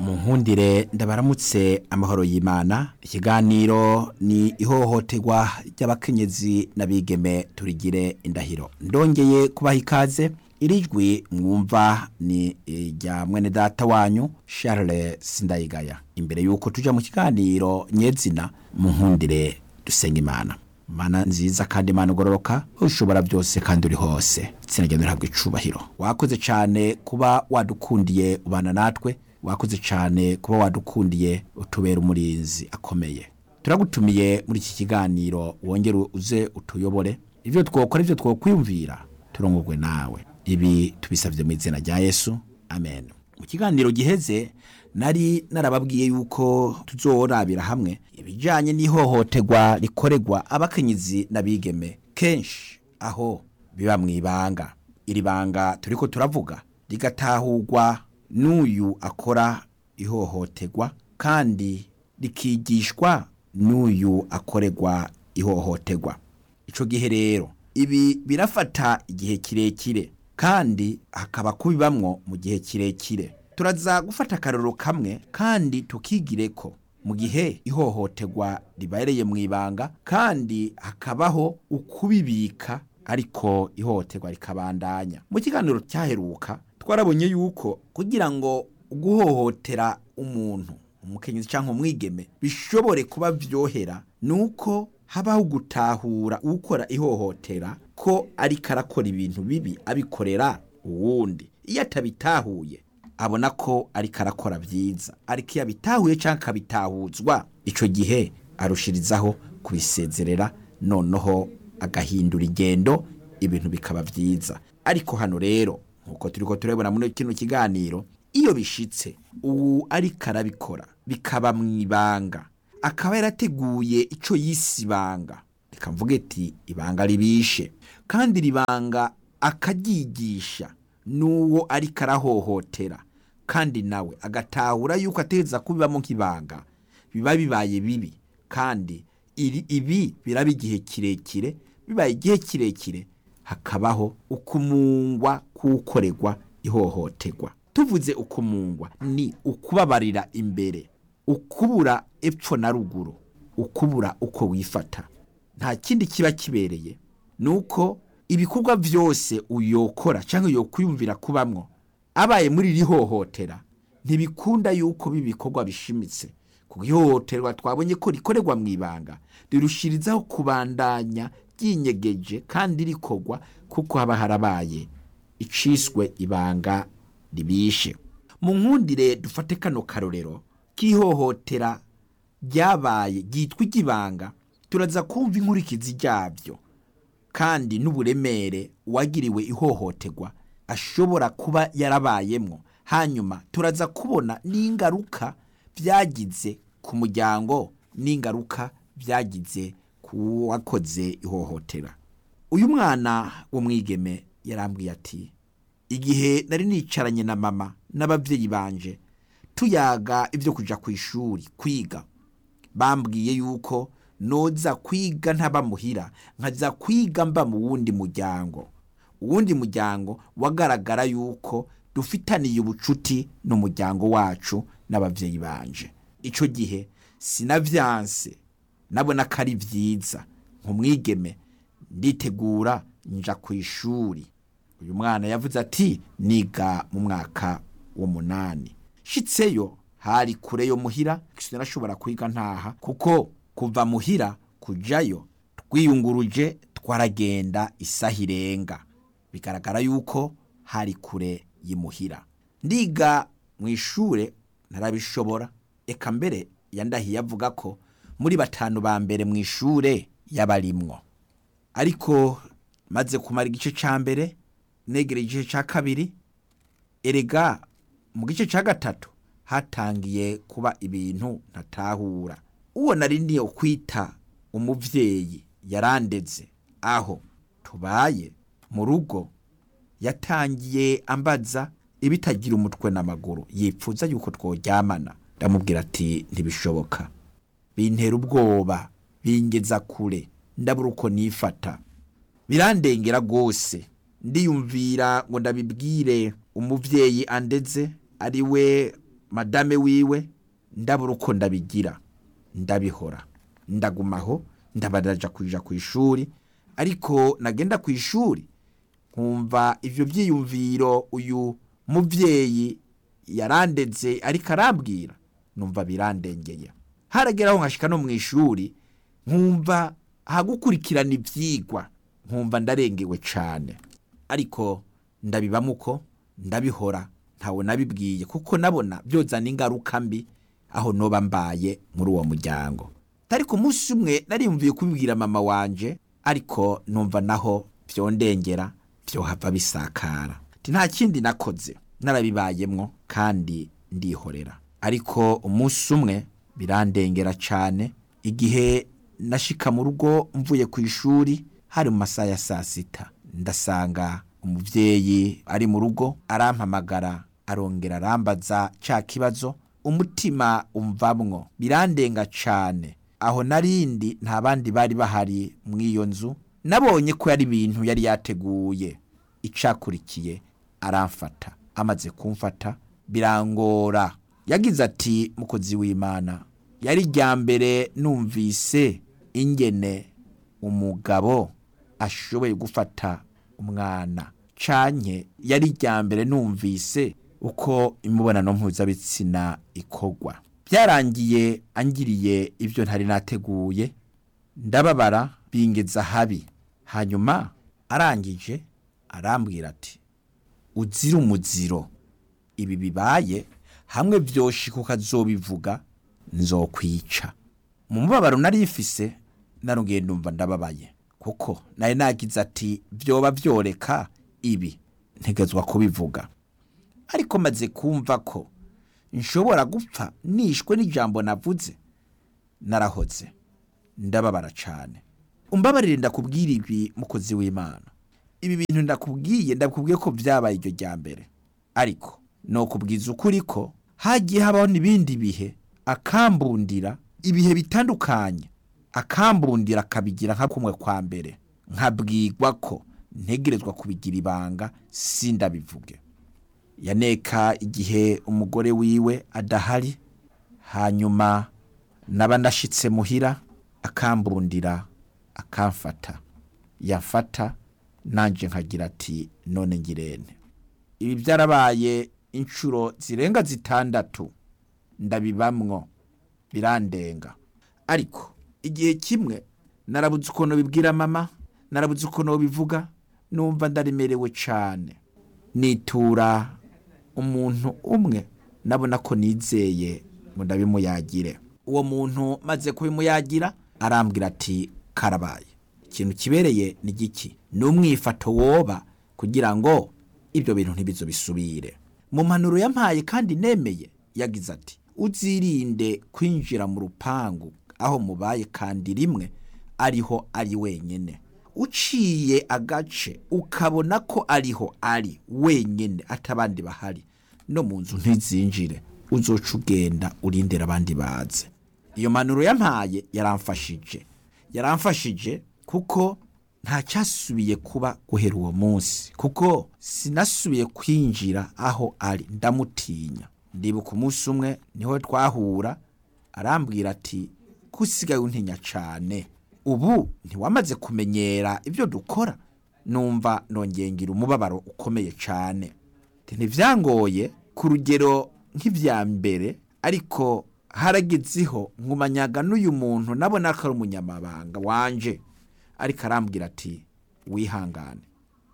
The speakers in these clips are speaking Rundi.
munkundire ndabaramutse amahoro y'imana ikiganiro ni ihohoterwa ry'abakenyezi n'abigeme turigire indahiro ndongeye kubaha ikaze irijwi mwumva ni irya mwene data wanyu Charles Sindayigaya imbere yuko tuja mu kiganiro nyezina munkundire dusenga imana mana nziza kandi imana ugororoka ushobora byose kandi uri hose itsinda ryawe rihabwa icubahiro wakoze cyane kuba wadukundiye ubana natwe wakoze cyane kuba wadukundiye utubera umurinzi akomeye turagutumiye muri iki kiganiro wongere uze utuyobore ibyo twokora ibyo twokwiyumvira turongorwe nawe ibi tubisabye mu izina rya yesu amen mu kiganiro giheze nari narababwiye yuko tuzorabira hamwe ibijyanye n'ihohoterwa rikorerwa abakenyezi n'abigeme kenshi aho biba mu ibanga iri banga turi ko turavuga rigatahurwa n'uyu akora ihohoterwa kandi rikigishwa n'uyu akorerwa ihohoterwa icyo gihe rero ibi birafata igihe kirekire kandi hakaba kubibamwo mu gihe kirekire turaza gufata akararo kamwe kandi tukigire ko mu gihe ihohoterwa ribereye mu ibanga kandi hakabaho ukubibika ariko ihohoterwa rikabandanya mu kiganiro cyaheruka twarabonye yuko kugira ngo guhohotera umuntu umukenyezi cyangwa umwigeme bishobore kuba byohera ni uko habaho gutahura ukora ihohotera ko ariko arakora ibintu bibi abikorera uwundi iyo atabitahuye abona ko ariko arakora byiza ariko iyo abitahuye cyangwa akabitahuzwa icyo gihe arushirizaho kubisezerera noneho agahindura ingendo ibintu bikaba byiza ariko hano rero nk'uko turi ko turebona muri kino kiganiro iyo bishitse ubu ariko arabikora bikaba mu ibanga akaba yarateguye icyo yise ibanga reka mvuge ati ibanga ribishe kandi iri banga akaryigisha n'uwo ariko arahohotera kandi nawe agatahura yuko ategereza kubibamo nk'ibanga biba bibaye bibi kandi ibi biraba igihe kirekire bibaye igihe kirekire hakabaho ukumungwa k'ukorerwa ihohoterwa tuvuze ukumungwa ni ukubabarira imbere ukubura epfo na ruguru ukubura uko wifata nta kindi kiba kibereye ni uko ibikorwa byose uyokora cyangwa yokwiyumvira kubamwo abaye muri iri hohotera ntibikunda yuko bibikorwa bishimitse kuko ihohoterwa twabonye ko rikorerwa mu ibanga rirushirizaho kubandanya ryinyegeje kandi rikorwa kuko haba harabaye iciswe ibanga ribishe mu nkundire dufate kano karorero k'ihohotera ryabaye ryitwa iry'ibanga turaza kumva inkurikizi ryabyo kandi n'uburemere uwagiriwe ihohoterwa ashobora kuba yarabayemwo hanyuma turaza kubona n'ingaruka byagize ku muryango n'ingaruka byagize ku wakoze ihohotera uyu mwana w'umwigeme yarambwiye ati igihe nari nicaranye na mama n'ababyeyi banje tuyaga ibyo kujya ku ishuri kwiga bambwiye yuko noza kwiga ntabamuhira nkaza kwiga mba mu wundi muryango uwundi muryango wagaragara yuko dufitaniye ubucuti n'umuryango wacu n'ababyeyi banje icyo gihe sinabyanse nabona ko ari byiza nk'umwigeme nditegura nja ku ishuri uyu mwana yavuze ati niga mu mwaka w'umunani shitseyo hari kure yo muhira sinashobora kwiga ntaha kuko kuva muhira kujayo twiyunguruje twaragenda isaha irenga bigaragara yuko hari kure y'imuhira ndiga mu ishure narabishobora eka mbere yandahiye avuga ko muri batanu ba mbere mu ishure yabarimwo ariko maze kumara igice cya mbere negera igice cya kabiri erega mu gice cya gatatu hatangiye kuba ibintu ntatahura uwo nari niyo kwita umubyeyi yarandeze aho tubaye mu rugo yatangiye ambaza ibitagira umutwe n'amaguru yipfuza yuko tworyamana ndamubwira ati ntibishoboka bintera ubwoba bingeza kure ndabura uko nifata birandengera rwose ndiyumvira ngo ndabibwire umubyeyi andeze ari we madame wiwe ndabura uko ndabigira ndabihora ndagumaho ndabaraja kuja ku ishuri ariko nagenda ku ishuri nkumva ivyo vyiyumviro uyu muvyeyi yarandeze ariko arambwira numva birandengeye harageraho nkashika no mu ishuri nkumva hagukurikirana ivyigwa nkumva ndarengewe cane ariko ndabibamo uko ndabihora ntawe nabibwiye kuko nabona byozana ingaruka mbi aho noba mbaye muri uwo muryango ariko umunsi umwe nariyumviye kubibwira mama wanje ariko numva naho vyondengera vyohava bisakara Ati, nta kindi nakoze narabibayemwo kandi ndihorera ariko umunsi umwe birandengera cane igihe nashika mu rugo mvuye ku ishuri hari mu masaha ya saa sita ndasanga umuvyeyi ari mu rugo arampamagara arongera arambaza ca kibazo umutima umvamwo birandenga cane aho narindi nta bandi bari bahari mw'iyo nzu nabonye ko yari ibintu yari yateguye icakurikiye aramfata amaze kumfata birangora yagize ati mukozi w'imana yari rya mbere numvise ingene umugabo ashoboye gufata umwana canke yari rya mbere numvise uko imibonano mpuzabitsina ikorwa byarangiye angiriye ibyo ntari nateguye ndababara bingeza habi hanyuma arangije arambwira ati uzira umuziro ibi bibaye hamwe vyoshika ukazobivuga nzokwica mu mubabaro nari ifise narongeye ndumva ndababaye kuko nari nagize ati vyoba vyoreka ibi ntegezwa kubivuga ariko maze kumva ko nshobora gupfa nishwe n'ijambo navuze narahoze ndababara cane umbabarire ndakubwira ibi mukozi w'imana ibi bintu ndakubwiye ndakubwiye ko vyabaye iryo rya mbere ariko nokubwiza ukuri ko hagiye habaho n'ibindi bihe akambundira ibihe bitandukanye akambundira akabigira nka kumwe kwa mbere nkabwirwa ko ntegerezwa kubigira ibanga sindabivuge yaneka igihe umugore wiwe adahari hanyuma naba ndashitse muhira akambundira akamfata yafata nanje nkagira ati none ngirente ibi byarabaye inshuro zirenga zitandatu ndabibamwo birandenga ariko igihe kimwe narabuze ukuntu bibwira mama narabuze ukuntu bivuga numva ndaremerewe cane nitura umuntu umwe nabona ko nizeye ngo ndabimuyagire uwo muntu maze kubimuyagira arambwira ati karabaye ikintu kibereye ni giki ni umwifato woba kugira ngo ibyo bintu ntibizo bisubire mu mpanuro yampaye kandi nemeye yagize ati uzirinde kwinjira mu rupangu aho mubaye kandi rimwe ariho ari wenyine uciye agace ukabona ko ariho ari wenyine atabandi bahari no mu nzu ntizinjire uzoca ugenda urindira abandi baze iyo mpanuro yampaye yaramfashije yaramfashije kuko nta cyasubiye kuba guhera uwo munsi kuko sinasubiye kwinjira aho ari ndamutinya ndibuka umunsi umwe niho twahura arambwira ati ko usigaye untinya cyane ubu ntiwamaze kumenyera ibyo dukora numva nongeye ngira umubabaro ukomeye cyane ntibyangoye ku rugero nk'ibya mbere ariko haragezeho nkumanyaga n'uyu muntu nabona ko ari umunyamabanga wanje ariko arambwira ati wihangane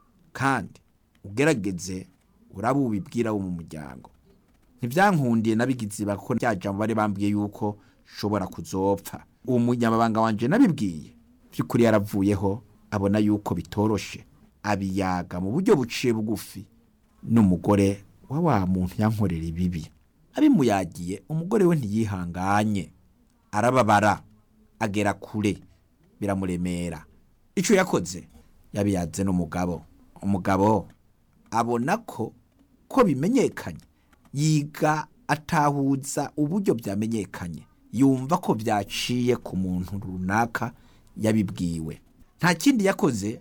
kandi ugerageze uraba ubibwira wo mu muryango ntibyankundiye nabigize ibanga kuko rya jambo bari bambwiye yuko nshobora kuzopfa uwo munyamabanga wanje nabibwiye by'ukuri yaravuyeho abona yuko bitoroshe abiyaga mu buryo buciye bugufi n'umugore wa wa muntu yankorera ibibi abimuyagiye umugore we ntiyihanganye arababara agera kure biramuremera icyo yakoze yabiyaze n'umugabo umugabo abona ko ko bimenyekanye yiga atahuza uburyo byamenyekanye yumva ko byaciye ku muntu runaka yabibwiwe nta kindi yakoze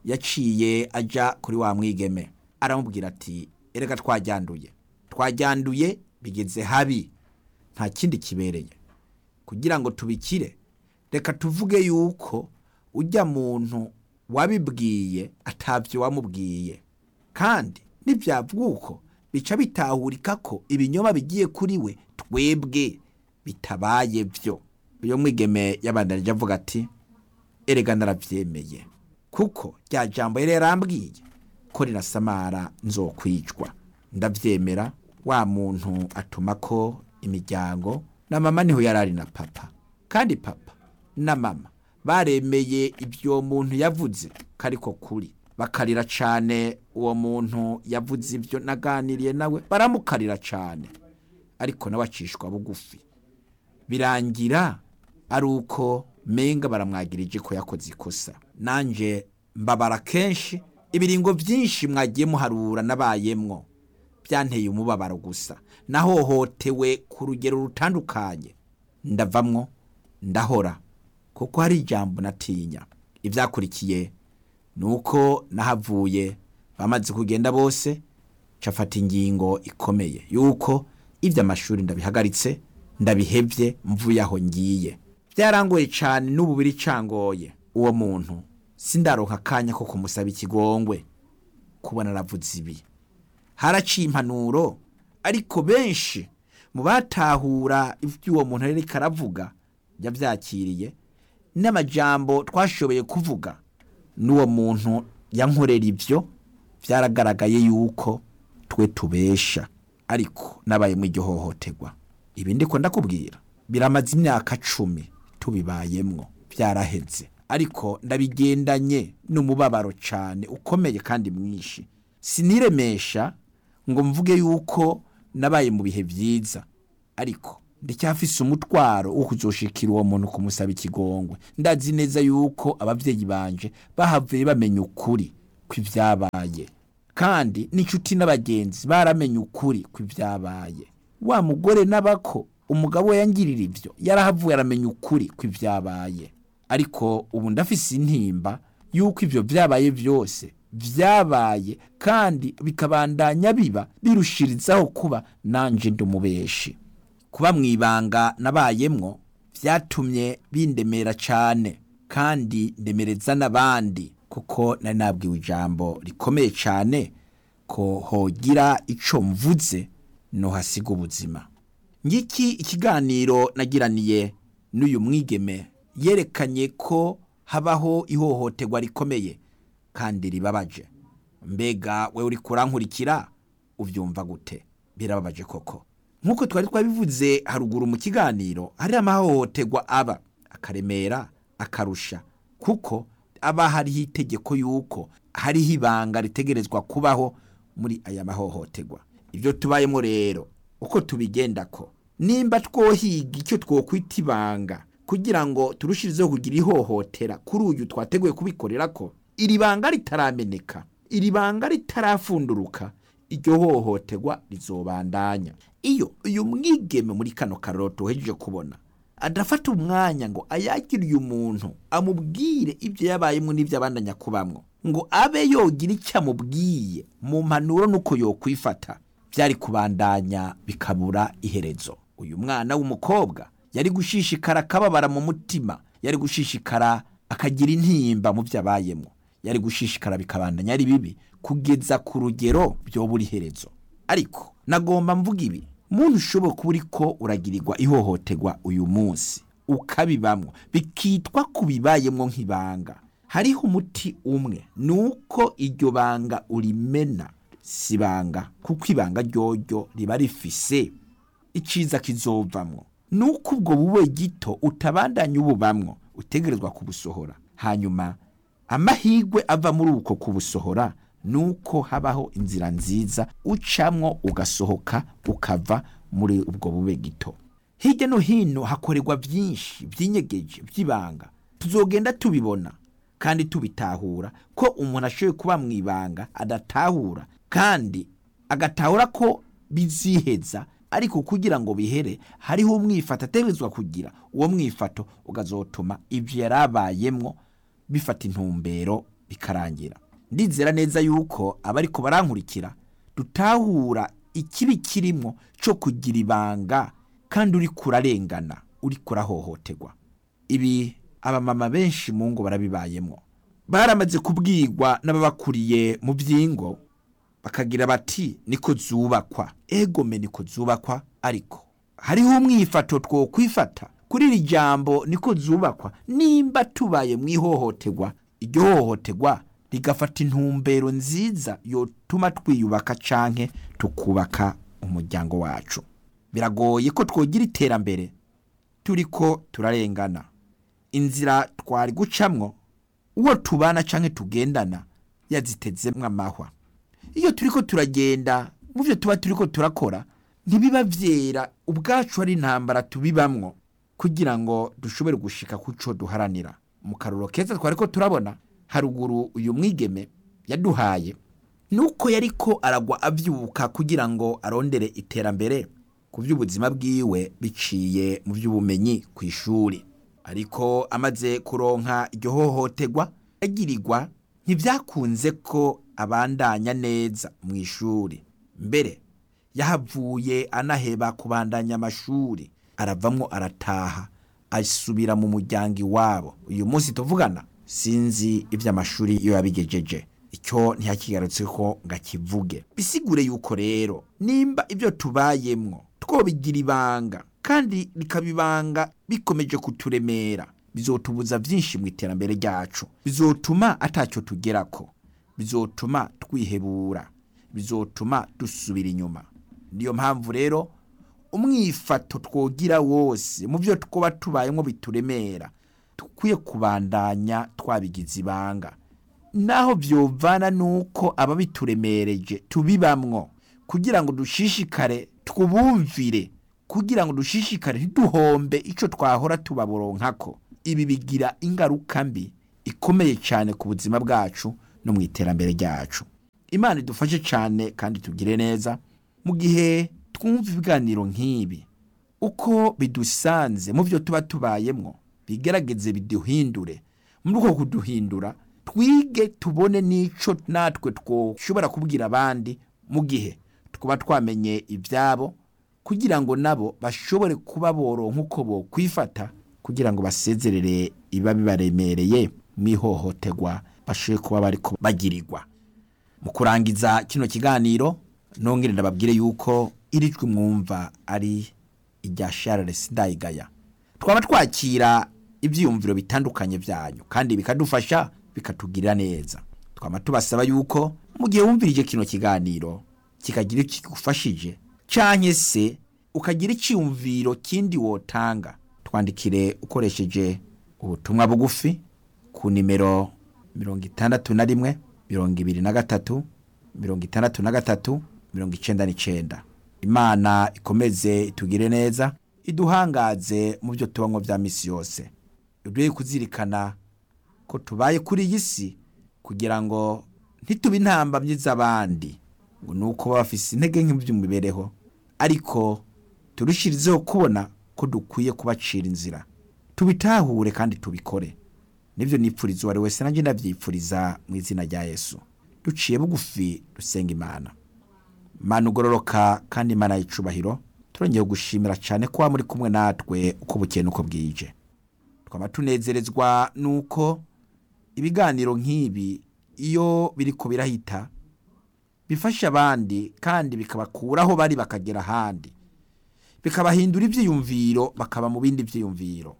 yaciye ajya kuri wa mwigeme aramubwira ati erega twajyanduye twajyanduye bigeze habi nta kindi kibereye kugira ngo tubikire reka tuvuge yuko ujya muntu wabibwiye atabyo wamubwiye kandi nibyavuga uko bica bitahurika ko ibinyoma bigiye kuri we twebwe bitabaye byo uyu mwigeme yabandanije avuga ati erega narabyemeye kuko rya jambo yari yarambwiye ko rirasamara nzokwicwa ndabyemera wa muntu atuma ko imiryango na mama niho yari ari na papa kandi papa na mama baremeye ibyo muntu yavuze ko ariko kuri bakarira cyane uwo muntu yavuze ibyo naganiriye nawe baramukarira cyane ariko nawe acishwa bugufi birangira ari uko menga baramwagirije ko yakoze ikosa nanjye mbabara kenshi ibiringo byinshi mwagiye muharura n'abayemwo byanteye umubabaro gusa nahohotewe ku rugero rutandukanye ndavamwo ndahora kuko hari ijambo natinya ibyakurikiye ni uko nahavuye bamaze kugenda bose cafata ingingo ikomeye yuko iby'amashuri ndabihagaritse ndabihebye mvuye aho ngiye byarangoye cyane n'ubu biri cangoye uwo muntu sindaronka akanya ko kumusaba ikigongwe kubona aravuze ibi haraciye impanuro ariko benshi mu batahura iby'uwo muntu ariko aravuga yabyakiriye n'amajambo twashoboye kuvuga n'uwo muntu yankorera ibyo byaragaragaye yuko twe tubesha ariko nabaye mu iryo hohoterwa ibi ndiko ndakubwira biramaze imyaka cumi tubibayemwo byaraheze ariko ndabigendanye n'umubabaro cyane ukomeye kandi mwinshi siniremesha ngo mvuge yuko nabaye mu bihe byiza ariko ndacyafise umutwaro wo kuzoshikira uwo muntu kumusaba ikigongwe ndazi neza yuko ababyeyi banje bahavuye bamenya ukuri kw'ibyabaye kandi n'inshuti n'abagenzi baramenye ukuri kw'ibyabaye wa mugore n'abako umugabo we yangirira ibyo yarahavuye aramenya ukuri kw'ibyabaye ariko ubu ndafise intimba yuko ibyo byabaye byose byabaye kandi bikabandanya biba birushirizaho kuba nanje ndumubeshi kuba mu ibanga nabayemwo byatumye bindemera cyane kandi ndemereza n'abandi kuko nari nabwiwe ijambo rikomeye cyane ko hogira icyo mvuze hasiga ubuzima ngiki ikiganiro nagiraniye n'uyu mwigeme yerekanye ko habaho ihohoterwa rikomeye kandi ribabaje mbega we uri kurankurikira ubyumva gute birababaje koko nk'uko twari twabivuze haruguru mu kiganiro hari amahohoterwa aba akaremera akarusha kuko aba hariho itegeko y'uko hariho ibanga ritegerezwa kubaho muri aya mahohoterwa ibyo tubayemo rero uko tubigenda ko nimba twohiga icyo twokwita ibanga kugira ngo turushirizeho kugira ihohotera kuri uyu twateguye kubikorera ko iri banga ritarameneka iri banga ritarafunduruka iryo hohoterwa rizobandanya iyo uyu mwigeme muri kano karoro tuhejeje kubona adafata umwanya ngo ayagire uyu muntu amubwire ibyo yabayemo n'ibyo abandanya kubamwo ngo abe yogira icyo amubwiye mu mpanuro n'uko yokwifata byari kubandanya bikabura iherezo uyu mwana w'umukobwa yari gushishikara akababara mu mutima yari gushishikara akagira intimba mu byo abayemo yari gushishikara bikabandanya ari bibi kugeza ku rugero byobura iherezo ariko nagomba mvuga ibi muntu ushobora kuba uri ko uragirirwa ihohoterwa uyu munsi ukabibamwo bikitwa ku bibayemo nk'ibanga hariho umuti umwe ni uko iryo banga urimena si ibanga kuko ibanga ryoryo riba rifise icyiza kizovamwo ni uko ubwo bube gito utabandanya ububamwo utegerezwa kubusohora hanyuma amahirwe ava muri uko kubusohora ni uko habaho inzira nziza ucamwo ugasohoka ukava muri ubwo bube gito hirya no hino hakorerwa byinshi by'inyegeje by'ibanga tuzogenda tubibona kandi tubitahura ko umuntu ashoboye kuba mu ibanga adatahura kandi agatahura ko biziheza ariko kugira ngo bihere hariho umwifato ategerezwa kugira uwo mwifato ukazotuma ibyo yari abayemwo bifata intumbero bikarangira ndizera neza yuko abariko barankurikira dutahura ikibi kirimo cyo kugira ibanga kandi uri kurarengana uri kurahohoterwa ibi abamama benshi mu ngo barabibayemo baramaze kubwirwa n'ababakuriye mu by'ingo bakagira bati niko zubakwa egome niko zubakwa ariko hariho umwifato two kwifata kuri iri jambo niko zubakwa nimba tubaye mu ihohoterwa iryo hohoterwa rigafata intumbero nziza yotuma twiyubaka canke tukubaka umuryango wacu biragoye ko twogira iterambere turiko turarengana inzira twari gucamwo uwo tubana canke tugendana yazitezemwo amahwa iyo turiko turagenda mu byo tuba turiko turakora ntibiba vyera ubwacu ari intambara tubibamwo kugira ngo dushobore gushika kuco duharanira mu karuro keza twariko turabona haruguru uyu mwigeme yaduhaye nuko yariko aragwa avyuka kugira ngo arondere iterambere ku by'ubuzima bwiwe biciye mu by'ubumenyi ku ishuri ariko amaze kuronka iryo hohoterwa agirirwa ntibyakunze ko abandanya neza mu ishuri mbere yahavuye anaheba kubandanya amashuri aravamwo arataha asubira mu muryango iwabo uyu munsi tuvugana sinzi iby'amashuri iyo yabigejeje icyo ntiyakigarutse ko ngo akivuge bisigure yuko rero nimba ibyo tubayemwo twobigira ibanga kandi bikaba ibanga bikomeje kuturemera bizotubuza byinshi mu iterambere ryacu bizotuma atacyo tugerako bizotuma twihebura bizotuma dusubira inyuma niyo mpamvu rero umwifato twogira wose mu byo twaba tubayemo bituremera dukwiye kubandanya twabigize ibanga naho byovana nuko ababituremereje tubibamwo kugira ngo dushishikare twubumvire kugira ngo dushishikare ntiduhombe icyo twahora tubabonkako ibi bigira ingaruka mbi ikomeye cyane ku buzima bwacu no mu iterambere ryacu imana idufashe cyane kandi tugire neza mu gihe twumva ibiganiro nk'ibi uko bidusanze mu byo tuba tubayemo bigerageze biduhindure muri uko kuduhindura twige tubone n'icyo natwe twashobora kubwira abandi mu gihe twaba twamenye ibyabo kugira ngo nabo bashobore kuba boronka uko bo kwifata kugira ngo basezerere iba bibaremereye mu ihohoterwa bashobore kuba bari bagirirwa mu kurangiza kino kiganiro nongere ndababwire yuko iri jwi mwumva ari irya Charles Ndayigaya twaba twakira ibyiyumviro bitandukanye byanyu kandi bikadufasha bikatugirira neza twaba tubasaba yuko mu gihe wumvirije kino kiganiro kikagira icyo kigufashije cyangwa se ukagira icyiyumviro kindi wotanga twandikire ukoresheje ubutumwa bugufi ku nimero mirongo itandatu na rimwe mirongo ibiri na gatatu mirongo itandatu na gatatu mirongo icyenda n'icyenda imana ikomeze itugire neza iduhangaze mu byo tubamo bya minsi yose duhe kuzirikana ko tubaye kuri iyi si kugira ngo ntitube intambamyi z'abandi ngo ni uko baba bafise intege nke by'imibereho ariko turushirizeho kubona ko dukwiye kubacira inzira tubitahure kandi tubikore nibyo nipfuriza uwo ari wese nanjye ndabyipfuriza mu izina rya yesu duciye bugufi dusenga imana imana ugororoka kandi imana y'icubahiro turongeye gushimira cyane ko muri kumwe natwe uko bukeye n'uko bwije twaba tunezerezwa n'uko ibiganiro nk'ibi iyo biri ko birahita bifasha abandi kandi bikabakuraho bari bakagera ahandi bikabahindura ibyiyumviro bakaba mu bindi byiyumviro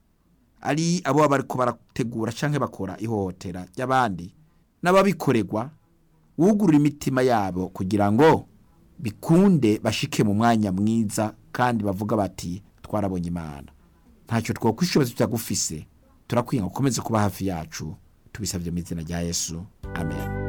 ari abo baba bari barategura cyangwa bakora ihohotera ry'abandi n'ababikorerwa wugurura imitima yabo kugira ngo bikunde bashike mu mwanya mwiza kandi bavuga bati twarabonye imana ntacyo twakwishoboza tutagufise turakwiye ngo ukomeze kuba hafi yacu tubisabye mu izina rya yesu amen